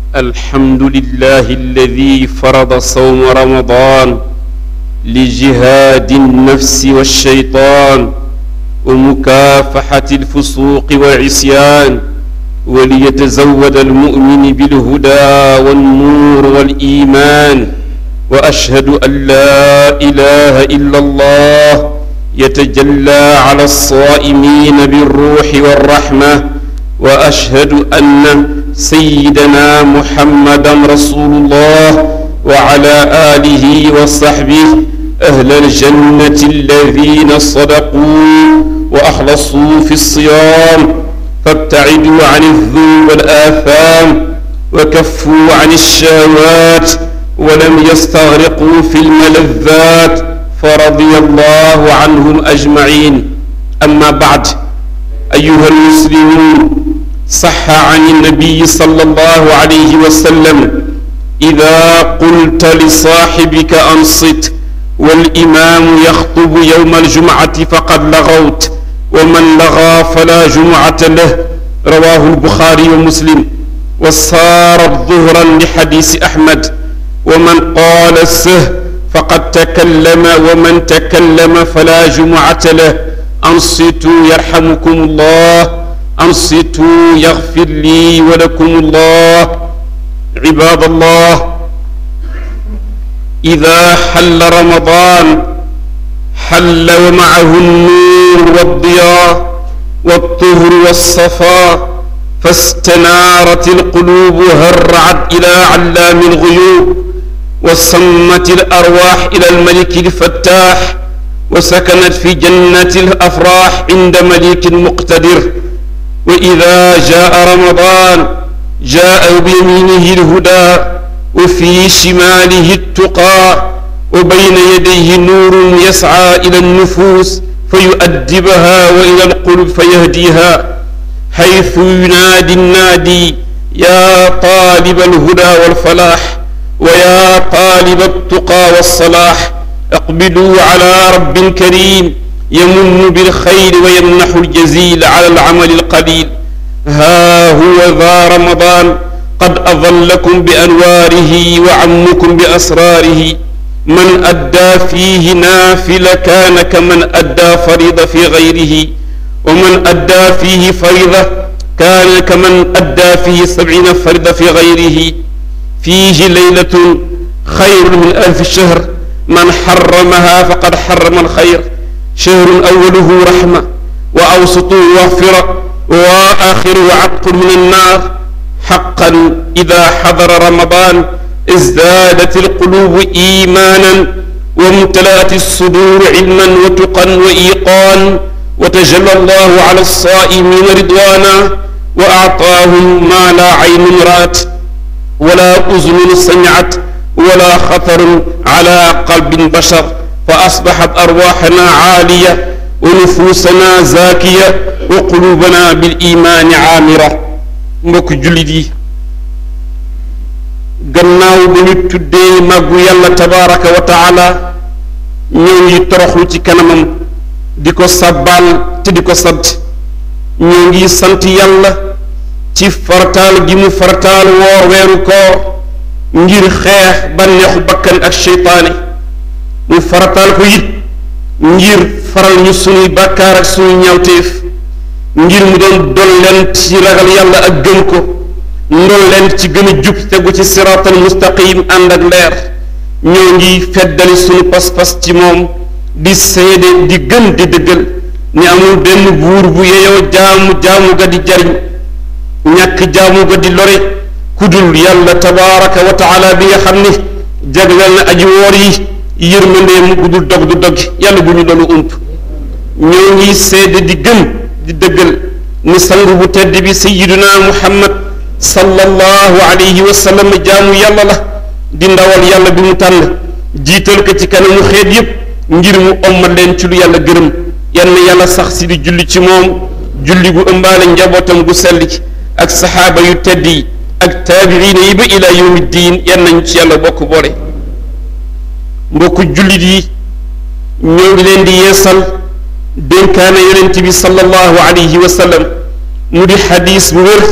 الحمد لله الذي فرض صوم رمضان لجهاد النفس والشيطان ومكافحة الفسوق والعصيان وليتزود المؤمن بالهدى والنور والإيمان وأشهد أن لا إله إلا الله يتجلى على الصائمين بالروح والرحمة وأشهد أن سيدنا محمدا رسول الله وعلى آله وصحبه أهل الجنة الذين صدقوا وأخلصوا في الصيام فابتعدوا عن الذنوب والآثام وكفوا عن الشهوات ولم يستغرقوا في الملذات فرضي الله عنهم أجمعين أما بعد أيها المسلمون صح عن النبي صلى الله عليه وسلم إذا قلت لصاحبك أنصت والإمام يخطب يوم الجمعة فقد لغوت ومن لغى فلا جمعة له رواه البخاري ومسلم وصارت ظهرا لحديث أحمد ومن قال سه فقد تكلم ومن تكلم فلا جمعة له أنصتوا يرحمكم الله أنصتوا يغفر لي ولكم الله عباد الله إذا حل رمضان حل ومعه النور والضياء والطهر والصفاء فاستنارت القلوب هرعت إلى علام الغيوب وصمت الأرواح إلى الملك الفتاح وسكنت في جنة الأفراح عند ملك مقتدر وإذا جاء رمضان جاء بيمينه الهدى وفي شماله التقى وبين يديه نور يسعى إلى النفوس فيؤدبها وإلى القلوب فيهديها حيث ينادي النادي يا طالب الهدى والفلاح ويا طالب التقى والصلاح اقبلوا على رب كريم يمن بالخير ويمنح الجزيل على العمل القليل ها هو ذا رمضان قد أظلكم بأنواره وعمكم بأسراره من أدى فيه نافلة كان كمن أدى فريضة في غيره ومن أدى فيه فريضة كان كمن أدى فيه سبعين فريضة في غيره فيه ليلة خير من ألف شهر من حرمها فقد حرم الخير شهر أوله رحمة وأوسطه مغفرة وآخره عتق من النار حقا إذا حضر رمضان ازدادت القلوب إيمانا وامتلأت الصدور علما وتقا وإيقان وتجلى الله على الصائمين رضوانا وأعطاهم ما لا عين رأت ولا أذن سمعت ولا خطر على قلب بشر فأصبحت أرواحنا عالية ونفوسنا زاكية وقلوبنا بالإيمان عامرة mbokk jullit yi gannaaw bi ñu tuddee màggu yàlla tabaraka wa taala ñoo ngi toroxlu ci kanamam di ko sabbaal te di ko sant ñoo ngi sant yàlla ci farataal gi mu farataal woor weeru koor ngir xeex bànneexu bakkan ak seytaane mu farataal ko it ngir faral ñu sunuy bàkkaar ak sunuy ñawteef ngir mu doon dollent ci ragal yàlla ak gëm ko ndollent ci gën a jub tegu ci siraatal mustaqim ànd ak leer ñoo ngi feddali sunu pas-pas ci moom di seede di gën di dëggal ni amul benn buur bu yeyoo jaamu jaamu ga di jariñ ñàkk jaamu ga di lore kudul yàlla tabaraka wa taala bi nga xam ni jagleel na aji woor yi yërmandeem gudul dog du dog yàlla bu ñu doonu ump ñoo ngi seede di gën di dëggal ni sang bu tedd bi sayiduna muhammad sallallahu alayhi wa sallam jaamu yàlla la di ndawal yàlla bi mu tànn jiital ko ci kanamu xeet yépp ngir mu ommal leen ci lu yàlla gërëm yal na yàlla sax si di julli ci moom julli gu ëmbaale njabootam gu sell ci ak saxaaba yu tedd yi ak taabiina yi ba ila yawmi diin yan nañ ci yàlla bokk boole mbokku jullit yi ñoo ngi leen di yeesal dénkaane yonent bi sallallahu alayhi wa sallam mu di xadis bu wér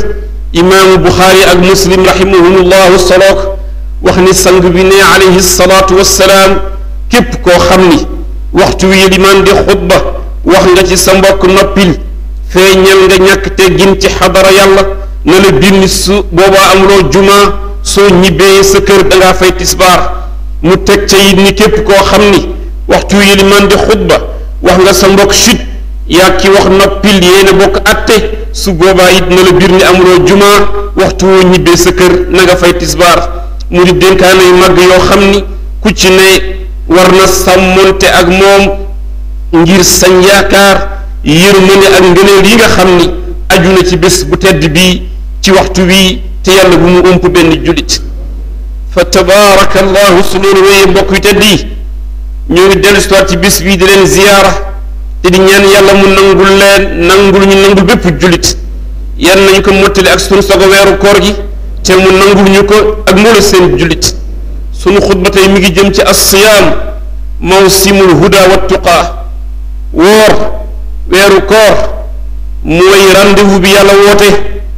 imaamu buxaari ak muslim rahimahumullahu solook wax ni sang bi ne alayhi salaatu wassalaam képp koo xam ni waxtu wi limaan di xutba wax nga ci sa mbokk noppil feeñal nga ñàkk teggin ci xadara yàlla na la bind su boobaa amuloo jumaa soo ñibbee sa kër dangaa fay tisbaar mu teg ca it ni képp koo xam ni waxtu wi limaan di xutba wax nga sa mbokk chut yaa ki wax noppil yéena bokk atte su boobaa it na la biir ni amuloo jumaa waxtu woo ñibbee sa kër na nga fay tisbaar mu di dénkaane yu mag yoo xam ni ku ci ne war na sàmmonte ak moom ngir sañ yaakaar yërmande ak ngëneel yi nga xam ni aju na ci bés bu tedd bii ci waxtu bii te yàlla bu mu ump benn jullit fa tabaraka allahu su loolu wéyee mbokk yu tedd yi ñoo ngi dellu si ci bés bii di leen ziyaara te di ñaan yàlla mu nangul leen nangul ñu nangul bépp jullit yan nañu ko mottali ak sunu sogo weeru koor gi te mu nangul ñu ko ak mboole seen jullit sunu xutba tey mi ngi jëm ci as-siyaam mawsimul huda wa tuqaa woor weeru koor mooy rendez-vous bi yàlla woote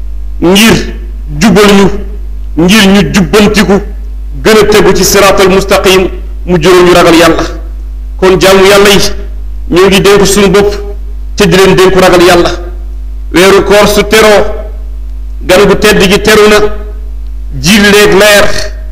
ngir jubal ñu ngir ñu jubbantiku gën a tegu ci siraatal mustaqim mu juróom ñu ragal yàlla kon jaamu yàlla yi ñoo ngi dénku suñu bopp te di leen dénku ragal yàlla weeru koor su teroo gan gu tedd gi teru na jilleeg leer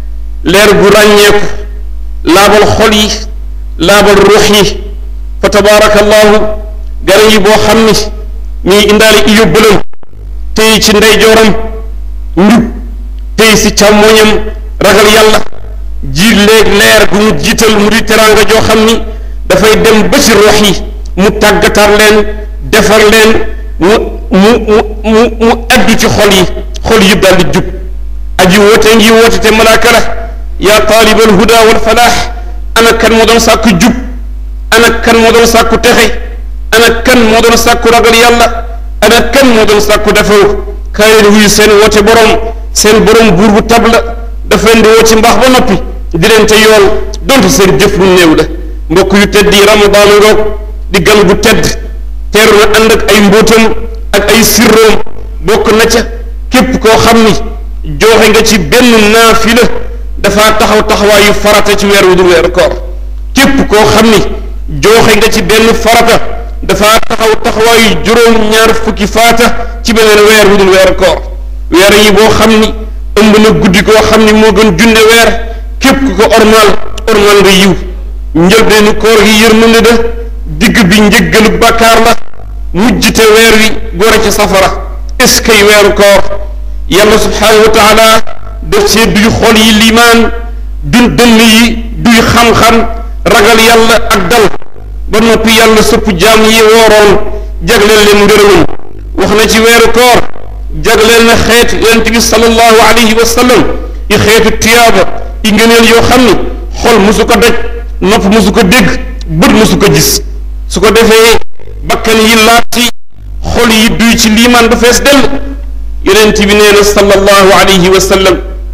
leer gu ràññeeku laabal xol yi laabal ruux yi fa tabaarakallahu gan yi boo xam ni ñuy indaale i yóbbalam tey ci ndeyjooram njub tey si càmmoñam ragal yàlla jilleeg leer gu mu jiital mu di teraanga joo xam ni dafay dem ba ci rox yi mu tàggatar leen defar leen mu mu mu mu mu addu ci xol yi xol yëpp daal di jub aji woote ngi woote te malaaka la yaa taalibal huda wal falaax ana kan moo doon sàkku jub ana kan moo doon sàkku texe ana kan moo doon sàkku ragal yàlla ana kan moo doon sàkku defaru kaay leen wuyu seen woote borom seen borom buur bu tab la dafa leen di woo ci mbaax ba noppi di leen te yool donte seen jëf lu néew la mbokk yu tedd yi ramadaan ngoog di gan gu tedd teeru na ànd ak ay mbóotam ak ay sirroom bokk na ca képp koo xam ni jooxe nga ci benn naafila dafa taxaw taxawaayu farata ci weer wu dul weeru koor képp koo xam ni jooxe nga ci benn farata dafa taxaw taxawaayu juróom ñaar fukki faata ci beneen weer wu dul weeru koor weer yi boo xam ni ëmb na guddi koo xam ni moo gën junne weer képp ku ko ormal ormal nga yiw njëlbeenu koor gi yërmande da digg bi njëggalu bàkkaar la mujjite weer wi gore ci safara est-ce que weeru koor yàlla subhaanahu wa taala def see duy xol yi limaan dun dënn yi duy xam-xam ragal yàlla ak dal ba noppi yàlla sëpp jaam yi wooroon jagleel leen ngërëmam wax na ci weeru koor jagleel na xeet yonent bi sallallahu alayhi wa sallam i xeetu tiyaaba i ngëneel yoo xam ni xol musu ko daj nopp musu ko dégg bët musu ko gis su ko defee bakkan yi laati xol yi duy ci liimaan ba fees dell yonent bi nee na sallallahu alayhi wa sallam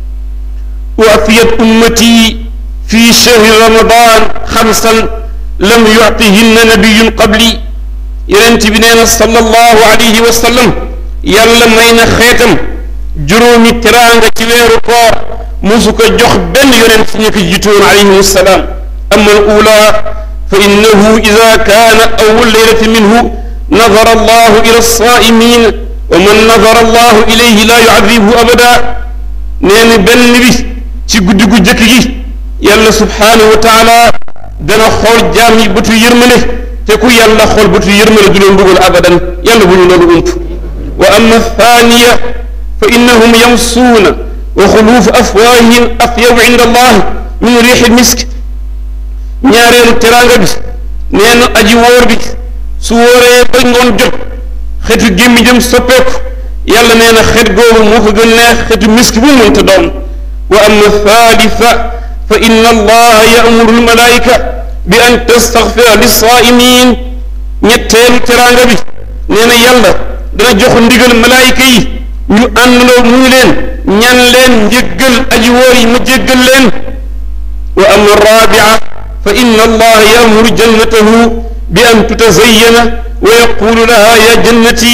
uafiyat ummati fi shahri ramadan xamsan lam yuctihinna nabiyun qabli yonent bi nee na sallallahu alayhi wa sallam yàlla may na xeetam juróomi teraanga ci weeru koor musu ko jox benn yonent ñi ko jiitoon alayhim salaam ama al ula fa innahu ida kaana awwal leylati minhu nadara allahu ila alsaa'imin wa man nadara allahu ilayhi laa yu'adhibuhu abada nee na benn bi ci guddi gu jëkk gi yàlla subhaanahu wa taala dana xool jaam yi bëtu yërmale te ku yàlla xool bëtu yërmale du leen mbugal abadan yàlla bu ñu loolu ump wa amma thaniya fa innahum yamsuuna wa xuluufu afwaahihim atyabu inda allah min riixi misk ñaareelu teraanga bi nee na aji wóor bi su wóoree ba ngoon jot xetu gémmiñam soppeeku yàlla nee na xet googu moo ko gën neex xetu misk bu mu mënta doon wa amma thalitha fa inna allaha ya'muru almalaika bi an tastaghfira lissaa'imin ñetteelu teraanga bi nee na yàlla dana jox ndigal malaayika yi ñu àndandoo mu ngi leen ñan leen njéggal aji wóor yi ma jéggal leen wa amma rabia fa inna allaha ya'muru jannatahu bi an tutazayyana wa yaqulu laha ya jannati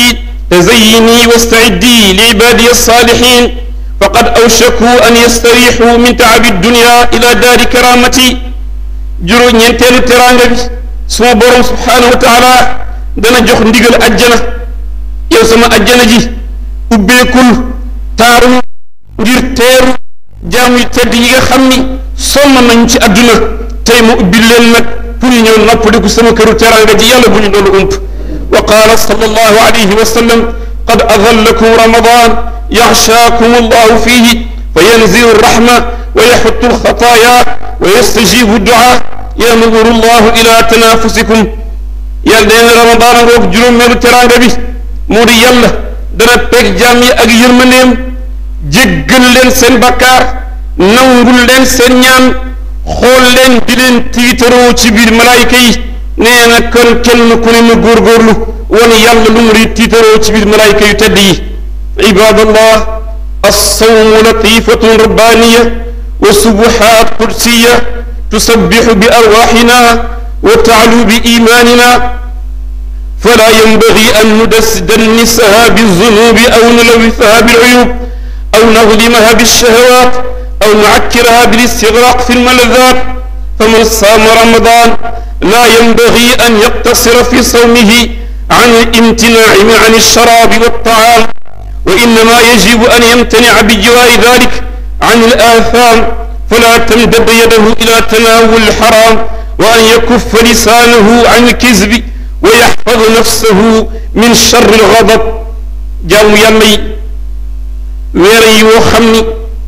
تزيني واستعدي لعبادي الصالحين فقد أوشكوا أن يستريحوا من تعب الدنيا إلى دار كرامتي جرو ñeenteelu teraanga bi suma borom subhaanahu wa taala dana jox ndigal ajjana yow sama ajjana ji ubbeekul taaru ngir teeru jaam yu tedd yi nga xam ni sonn nañ ci àdduna tey mu ubbil leen nag pour ñu ñëw noppaliku sama këru teraanga ji yàlla bu ñu doon ump wa qaala sallallahu alayhi wa sallam qad adallakum ramadan yaxshaakum allahu fihi fa yanzilu rahma wa yaxuttu alxataaya wa yastajibu duaa yamuru allahu ila tanafusikum yàlla nee na ramadan a ngoog juróomeelu teraanga bi moo di yàlla dana peeg jaam yi ak yërmandeem jéggal leen seen bakkaar nangul leen seen ñaan xool leen di leen tiitaroo ci biir malaayika yi nee na kon kenn ku ne mu góorgóorlu wan yàlla lu mu di tiitaroo ci biir malaayika yu tedd yi ibadallah alsawmu latifatun rabbaniya wa subuhat qudsiya tusabixu bi arwaxina wa taalu bi imanina fala yanbagi an nudasdannisaha bizunubi aw nulawisaha biluyub aw nadlimaha bilshahawat aw nucakkiraha bilistigraq fi lmaladat faman saama ramadan la yanbagi an yaqtasira fi sawmihi an alimtinaaci an alsharabi waltaam wa innama yajibu an yamtanica bijawaari dalik an alatham fala tamdad yadahu ila tanawul alxaram wa an yakuffa lisaanahu an alkizbi wa yaxfad nafsahu min charri algadab jaamu yàlla yi weer yi woo xam ni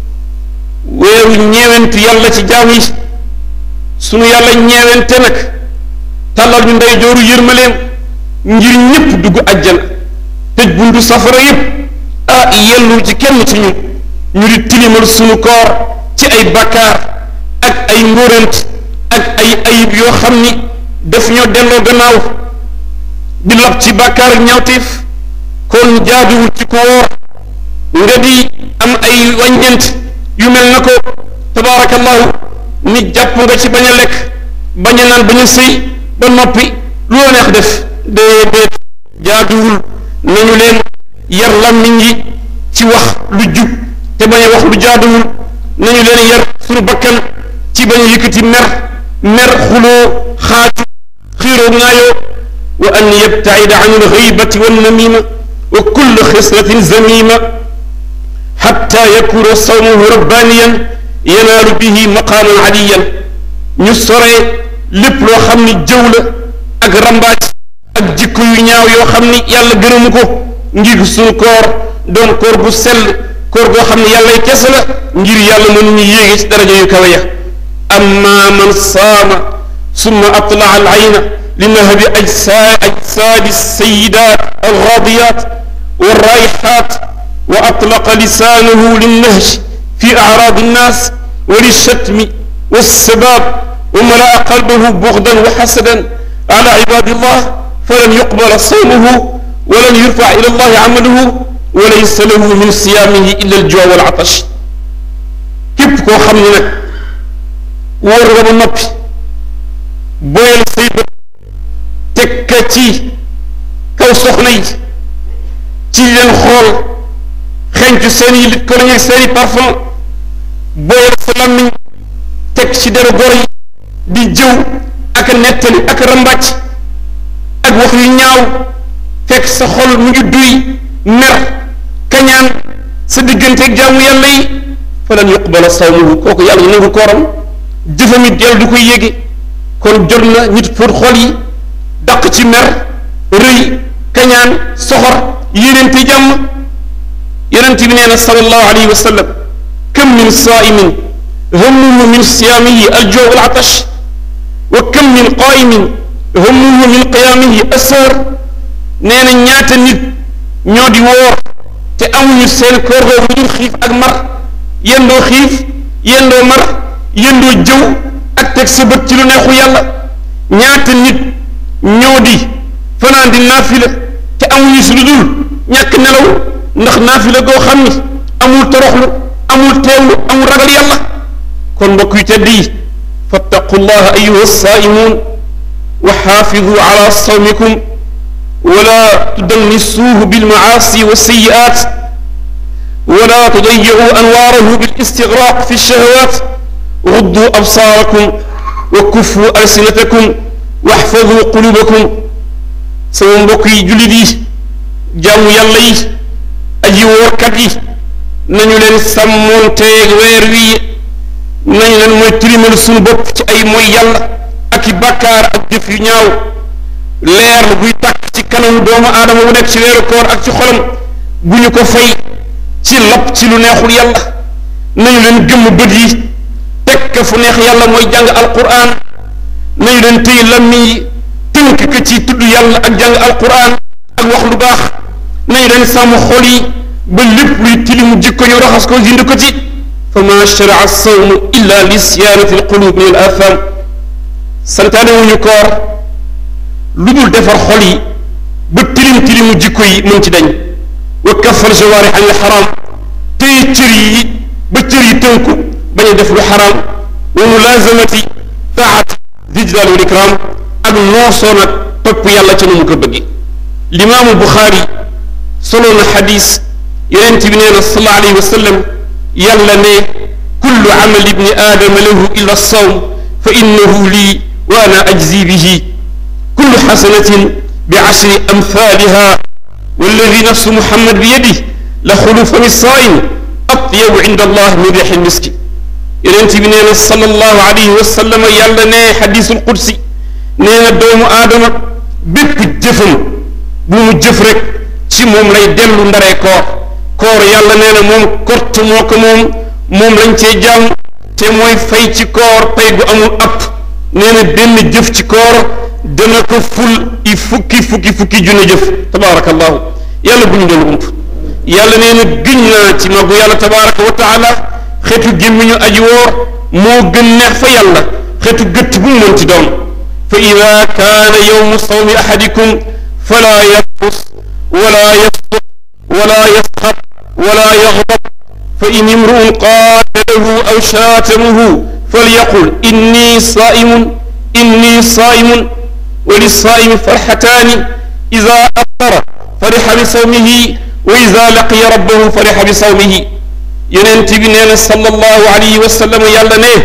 weeru ñeewent yàlla ci jaam yi sunu yàlla ñeewente nag tàllal ñu ndey jooru yërmaleem ngir ñépp dugg ajjana tëj buntu safara yépp ah yellu ci kenn ci ñun ñu di tilimal sunu koor ci ay bakkaar ak ay ngóorant ak ay ayib yoo xam ni daf ñoo delloo gannaaw di lab ci bakkaar ak ñawteef kon jaaduwul ci ko woor nga di am ay wàññeent yu mel na ko tabaarakallahu ni jàpp nga ci bañ a lekk bañ a naan bañ a sëy ba noppi lu la neex def déedéet jaaduwul nañu leen yar làmmiñ yi ci wax lu jub te bañ a wax lu jaaduwul nañu leen yar suñu bakkan ci bañ a yëkkati mer mer xuloo xaaju xiiroo ŋaayoo wa an yabtaida an alxaybati wannamima wa kull xislatin zamima xatta yakuna sawmuhu rabbaniyan yanaalu bihi maqaaman aliyan ñu soree lépp loo xam ni jëw la ak rambaaj ak jikko yu ñaaw yoo xam ni yàlla gërëmu ko ngir suñu koor doon koor bu sell koor goo xam ne yàllay kese la ngir yàlla mënuñu yéege ci daraja yu kawe ya amma man saama summa atlaa al ayna li nahbi ajsaa ajsaadi sayidat algaadiyat walraayixaat wa atlaqa lisaanahu linnahj fi acraadi nnaas wa lishatmi walsabaab wa malaa qalbahu buxdan wa xasadan ala cibaadillah falan yuqbala sawmuhu walan yurfac ila allahi camaluhu wa laysa lahu min siyaamihi illa aljuu wal atash képp koo xam ne nag wóor nga ba noppi boyal say bët teg ka ci kaw soxna yi ci leen xool xencu seen i lit koloñ ak seen i parfum boyal sa làmmiñ teg ci deru gor yi di jëw ak a nettali ak a rambàcc ak wax yu ñaaw fekk sa xol mu ngi duy mer kañaan sa digganteeg jaamu yàlla yi falan yuqbala sawmuhu kooku yàlla ñu nangu kooram jëfam it yàlla du koy yéege kon jot na nit pour xol yi daq ci mer rëy kañaan soxor yéeneente jàmm yonent bi nee na sallallahu alayhi wa sallam kam min saaimin hammuhu min siyaamihi aljoo wal atash wa kam min qaa'imin hammuhu min qiyaamihi asar nee na ñaata nit ñoo di woor te amuñu seen koor googu lu dul xiif ak mar yendoo xiif yendoo mar yendoo jëw ak teg sa bët ci lu neexu yàlla ñaata nit ñoo di fanaan di naafila te amuñu si lu dul ñàkk nelaw ndax naafila goo xam ni amul toroxlu amul teewlu amul ragal yàlla kon mbokk yu tedd yi fattaqu llaha ayuha saaimuun wa xaafidu ala sawmikum ولا تدنسوه بالمعاصي والسيئات ولا تضيعوا أنواره بالاستغراق في الشهوات غضوا أبصاركم وكفوا ألسنتكم واحفظوا قلوبكم sama mbokk yi jullit yi jaamu yàlla yi aji woorkat yi nañu leen sàmmoonteeg weer wi nañu leen mooy tilimal suñu bopp ci ay mooy yàlla ak i bàkkaar ak jëf yu ñaaw leer buy tàkk ci kanamu doomu aadama bu nekk ci weeru koor ak ci xolam bu ñu ko fay ci lapp ci lu neexul yàlla nañu leen gëmm bët yi tekk fu neex yàlla mooy jàng alquran nañu leen téy lammiñ yi tënk ko ci tudd yàlla ak jàng alquran ak wax lu baax nañu leen sàmm xol yi ba lépp luy tilimu jikko ñu raxas ko dindi ko ci fa ma sharaa sawmu illa li siyaanati alqulub min al atham santaane wuñu koor lu dul defar xol yi ba tilim tilimu jikko yi mën ci dañ wa kafal jawaari an al xaram téye cër yi ba cër yi tënku bañ a def lu xaraam wa mulazamati taat dijlaal wal ikram ak noosoo nag topp yàlla ca nu mu ko bëggi limaamu buxaari solo na xadis yonent bi nee na sallallahu alayhi wa sallam yàlla ne kullu amali ibni aadama lahu illa sawm fa innahu lii wa ana ajzi bihi kullu xasanatin bi ashri amthaliha walladi nafsu muhammad bi yadihi la xulu fami saa'im atyabu inda allah min rixi miski yonent bi nee na sallallahu alayhi wa sallam yàlla ne xadisul qudsi nee na doomu aadama bépp jëfam bu mu jëf rek ci moom lay dellu ndaree koor koor yàlla nee na moom kort moo ko moom moom lañ cee jàmm te mooy fay ci koor pay gu amul app nee na benn jëf ci koor dana ko ful i fukki fukki fukki junne jëf tabaarakallahu yàlla bu ñu doon ump yàlla nee na gëñ naa ci magu yàlla tabaraka wa taala xeetu gémmiñu aji woor moo gën neex fa yàlla xeetu gëtt bu mu mën ci doon fa ida kaana yowmu sawmi ahadikum fala yafus wala yafsuq wala yasxab wala yaxdab fa in imruun qaatalahu aw shaatamuhu falyaqul inni saaimun inni saaimun wa lissaaimi farxataani ida aftara farixa bi sawmihi wa ida laqiya rabbahu farixa bi sawmihi yonent bi nee na sallallahu alayhi wa sallam yàlla ne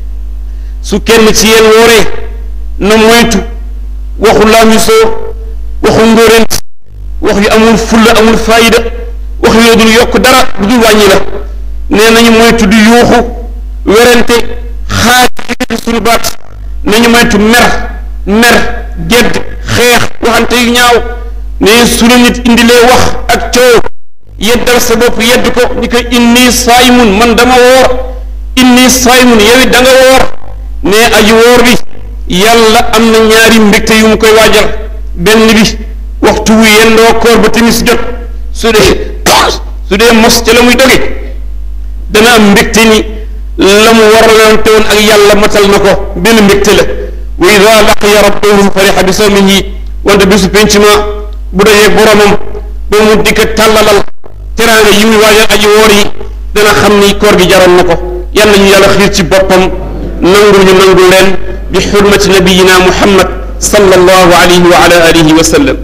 su kenn ci yéen wooree na moytu waxu laamisoo waxu ngóorent wax yu amul fulla amul faayida wax yoo dul yokk dara du dul wàññi la nee nañu moytu di yuuxu werante xaaj yëkkati suñu baat nañu moytu mer mer gedd xeex waxante yu ñaaw ne su la nit indilee wax ak coow yeddal sa bopp yedd ko ni ko inni saaymun man dama woor inni saaymun yow it da nga woor ne aji woor bi yàlla am na ñaari mbégte yu mu koy waajal benn bi waxtu wu yendoo koor ba timis jot su dee su dee mos ca la muy doge dana am mbégte ni la mu waralante woon ak yàlla matal na ko benn mbégte la wa ida laqiya rabbahu farixa bi sawmihi wante bisu penc ma bu dajee boromam ba mu dikk tàllalal teraanga yi muy waajal aji woor yi dana xam ni koor gi jaroon na ko yal nañu yàlla xiir ci boppam nangul ñu nangul leen bi xurmati nabiyina muhammad sallallahu alayhi wa ala alihi wa sallam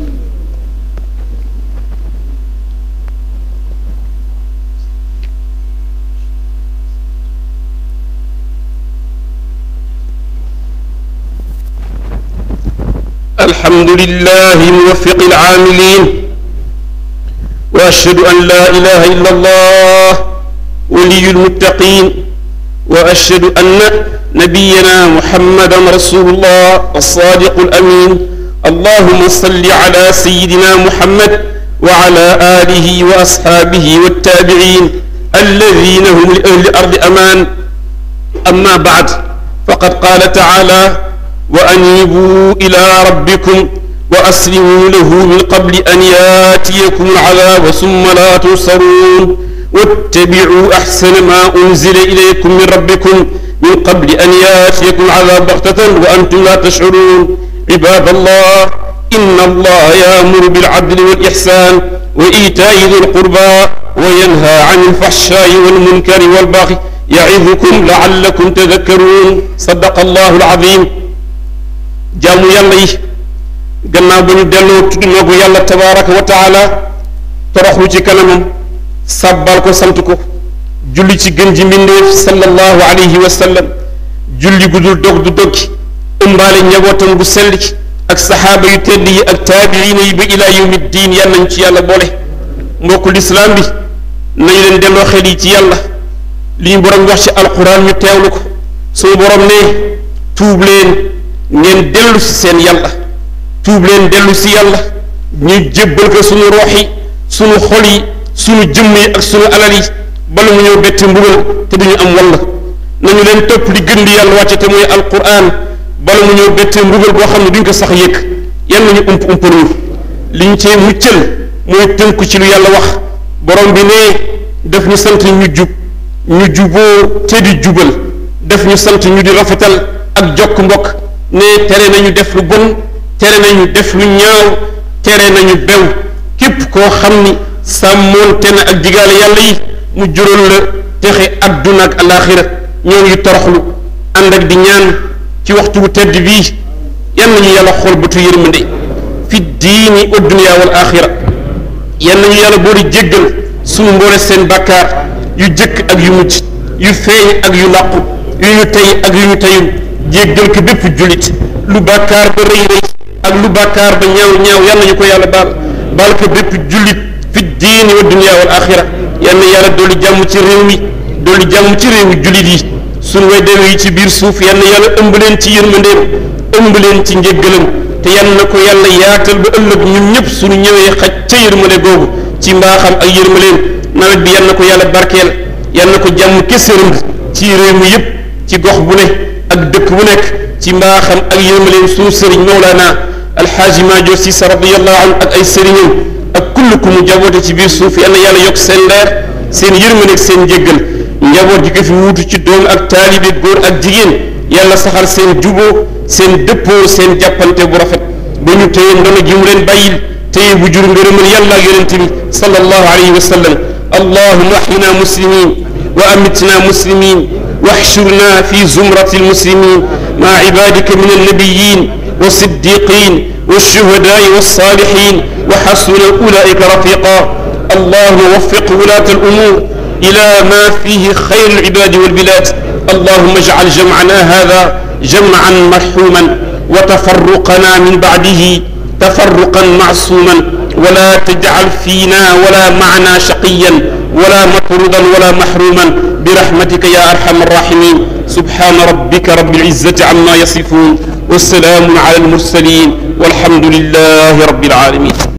الحمد لله موفق العاملين واشهد ان لا اله الا الله ولي المتقين واشهد ان نبينا محمدا رسول الله الصادق الامين اللهم صل على سيدنا محمد وعلى اله واصحابه والتابعين الذين هم لاهل الارض امان اما بعد فقد قال تعالى وأنيبوا إلى ربكم وأسلموا له من قبل أن ياتيكم العذاب ثم لا تنصرون واتبعوا أحسن ما أنزل إليكم من ربكم من قبل أن ياتيكم العذاب بغتة وأنتم لا تشعرون عباد الله إن الله يأمر بالعدل والإحسان وإيتاء ذي القربى وينهى عن الفحشاء والمنكر والبغي يعظكم لعلكم تذكرون صدق الله العظيم jaamu yàlla yi gannaaw ba ñu delloo tudd noogu yàlla tabaraka wa taala toroxlu ci kanamam sàbbal ko sant ko julli ci gën ji mbindeef sallallahu alayhi wa sallam julli gu dul dog du doggi ëmbaale njabootam bu sell ki ak saxaaba yu tedd yi ak taabiina yi ba ilaa yawmi diin yal nañ ci yàlla boole mbokku lislaam bi nañu leen delloo xel yi ci yàlla li ñu borom wax ci alquran ñu teewlu ko suñu borom ne tuub leen ngeen dellu si seen yàlla tuub leen dellu si yàlla ñu jébbal ko suñu roox yi suñu xol yi suñu jëmm yi ak suñu alal yi bala mu ñëw bett mbugal te duñu am walla nañu leen topp li gën di yàlla wàcce te mooy alquran bala mu ñëw bett mbugal boo xam ne duñ ko sax yëkk yan nañu ump umpaluñu li ñu cee muccal mooy tënku ci lu yàlla wax borom bi ne daf ñu sant ñu jub ñu juboo te di jubal daf ñu sant ñu di rafetal ak jokk mbokk ne tere nañu def lu bon tere nañu def lu ñaaw tere nañu bew képp koo xam ni sàmmoonte na ak digaale yàlla yi mu jural la texe adduna ak alaaxira ñoo ngi toroxlu ànd ak di ñaan ci waxtu bu tedd bii yan nañu yàlla xool bëtu yërmande fi diini wa dunya wal axira yan nañu yàlla boo di jéggal suñu mboole seen bàkkaar yu jëkk ak yu mujj yu feeñ ak yu làqu yu ñu tey ak yu ñu teyul jéggal ko bépp jullit lu bàkkaar ba rëy rëy ak lu bàkkaar ba ñaaw ñaaw yan nañu ko yàlla baal baal ko bépp jullit fi diini wa dunya wal axira yan na yàlla dolli jàmm ci réew mi dolli jàmm ci réewu jullit yi suñu way dewe yi ci biir suuf yan na yàlla ëmb leen ci yërmandeem ëmb leen ci njéggalam te yan na ko yàlla yaatal ba ëllëg ñun ñëpp suñu ñëwee xaj ca yërmande googu ci mbaaxam ak yërmaleem nawet bi yan na ko yàlla barkeel yan na ko jàmm keseerëng ci réew mi yëpp ci gox bu ne ak dëkk bu nekk ci mbaaxam ak yërmaleem suñu sëriñ Mawlana alxaaji Maajo Sisa radiyallahu anhu ak ay sëriñam ak kull ku mu jaboote ci biir suuf yan na yàlla yokk seen leer seen yërmande ak seen njéggal njaboot gi ko fi wuutu ci doom ak taalibe góor ak jigéen yàlla saxal seen juboo seen dëppoo seen jàppante bu rafet ba ñu téye ndono gi mu leen bàyyil téye bu jur ngërëmal yàlla ak yonente bi sallallahu alayhi wa sallam allahuma ahyina muslimin wa amitna muslimin واحشرنا في زمرة المسلمين مع عبادك من النبيين والصديقين والشهداء والصالحين وحسن أولئك رفيقا اللهم وفق ولاة الأمور إلى ما فيه خير العباد والبلاد اللهم اجعل جمعنا هذا جمعا مرحوما وتفرقنا من بعده تفرقا معصوما ولا تجعل فينا ولا معنا شقيا ولا مطردا ولا محروما برحمتك يا أرحم الراحمين سبحان ربك رب العزة عما يصفون والسلام على المرسلين والحمد لله رب العالمين